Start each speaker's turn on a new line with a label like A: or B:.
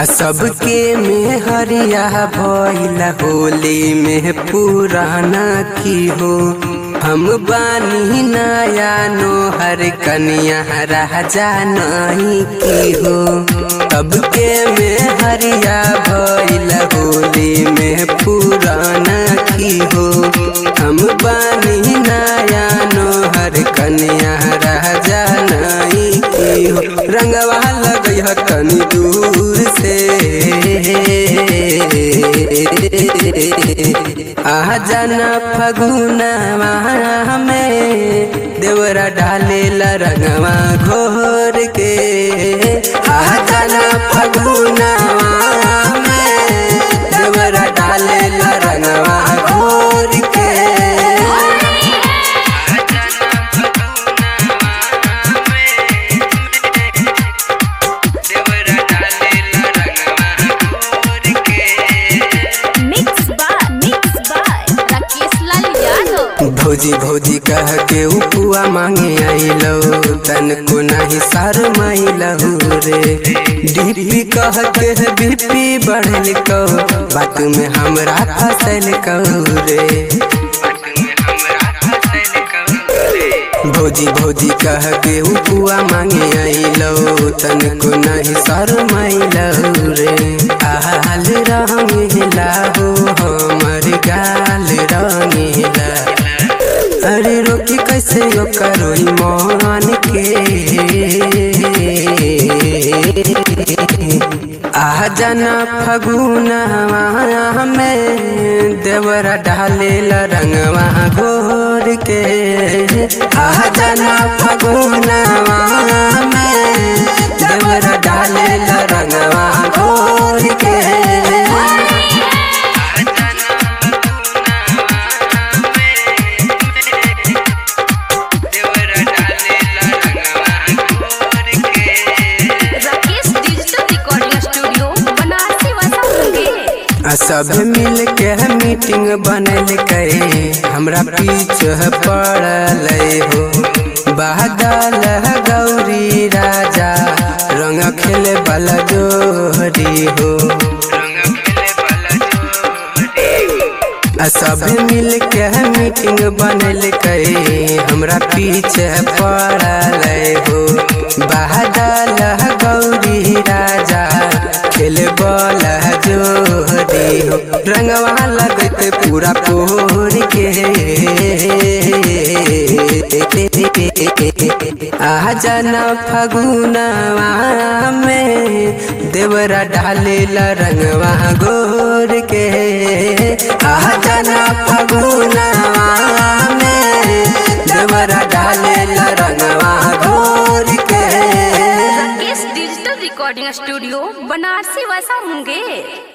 A: आ सबके में हरिया भइला होली में पुराना की हो हम बानी नया नोहर कनिया राजा नहीं की हो सबके में हरिया भइला होली में पुराना की हो हम बानी नया नोहर कनिया राजा नहीं की हो रंगवा लगई ह तनी दूर से आ जाना फगुनवा में देवरा डालेला रंगवा घोर के आ जाना फगुनवा में देवरा डालेला रंगवा घोर के
B: mix by mix by Rakesh Lal Yadav
A: भौजी भौजी कह के उपुआ मांगे आइलो तन को नहीं सार माइलहु रे डीपी कह के बीपी बढ़ल को बात में हमरा फसल कहू रे भौजी भौजी कह के उपुआ मांगे आइलो तन को नहीं सार माइलहु रे आल रंगेला हो हमर गाल रंगेला अरे रोकी कैसे यो करोई मान के आ जाना फगुनवा में देवरा डालेला रंगवा घोर के आ जाना फगुनवा में देवरा डालेला रंगवा घोर के
B: Rakesh digital recording studio Banarasi वसा मुंगेर
A: आ सब मिल के मीटिंग बनल करे हमरा पीछे पड़ल हो बादल गौरी राजा रंग खेले वाला जोरी हो आ सब मिल के मीटिंग बनल करे हमरा पीछे पड़ल हो बादल गौरी राजा खेले बल जोरी हो रंगवा लगत पूरा पोर के आ जाना फगुनवा में देवरा डालेला रंगवा गोर के आ जाना फगुनवा में देवरा डालेला रंगवा गोर के
B: Rakesh digital recording studio Banarasi वसा मुंगेर